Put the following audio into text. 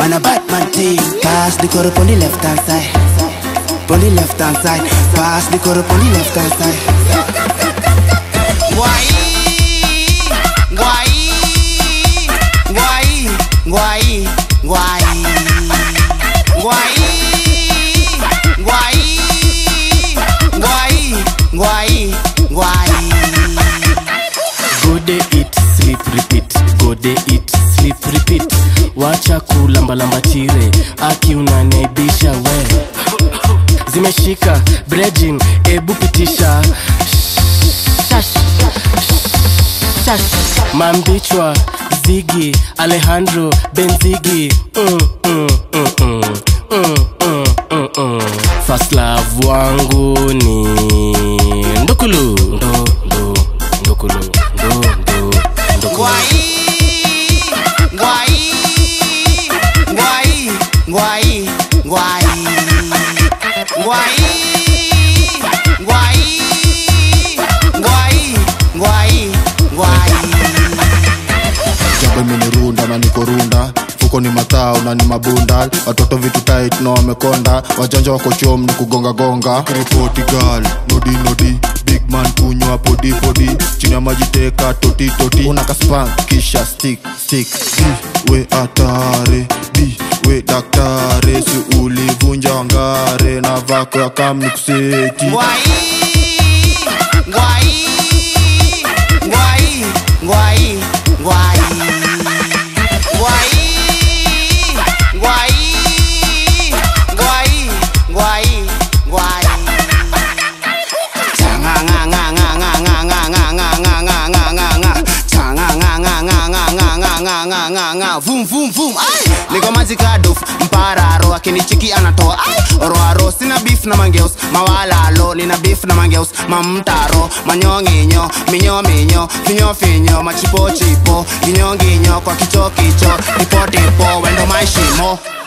Man a bad man team. Pass the cup on the left hand side. On the left hand side. Pass the cup on the left hand side. Guay, guay, guay, guay, guay, guay, guay, guay, guay, guay. Go day eat, sleep, repeat. Go day eat, sleep, repeat. Wacha kulambalamba tire, aki unaniaibisha we. Zimeshika brejin, ebu pitisha. Shash, shash. Mambichwa, Ziggy, Alejandro, Benzigi. Mm, mm, mm, mm. Mm, mm, mm, mm. First love wangu ni ndukulu ndo ndo ndukulu ndo ndo ndukulu Guay, guay, guay, guay, guay, guay, guay, guay, guay, guay. jambo imenirunda na niko runda fuko ni matao na ni mabunda watoto vitu tight na wamekonda wajanja wako chom ni kugongagonga ripoti gal nodi nodi big man kunywa podi podi chini ya maji teka toti toti una kaspan kisha stick stick B, we atare b we daktare si ulivunja wangare na vako ya kam ni kuseti Guay, guay, guay, guay, guay. Guay, guay, guay, guay, guay. Changa nga nga nga nga nga nga nga nga nga nga nga nga nga. Changa nga nga nga nga nga nga nga nga nga nga. Vum vum vum. Ay, niko majikaduf mpararo akinichiki anatoa ay roaro sina beef na mangeus mawalalo nina beef na mangeus mamtaro manyonginyo minyo minyo finyo finyo machipo chipo ginyo ginyo kwa kicho kicho tipo tipo wendo maishimo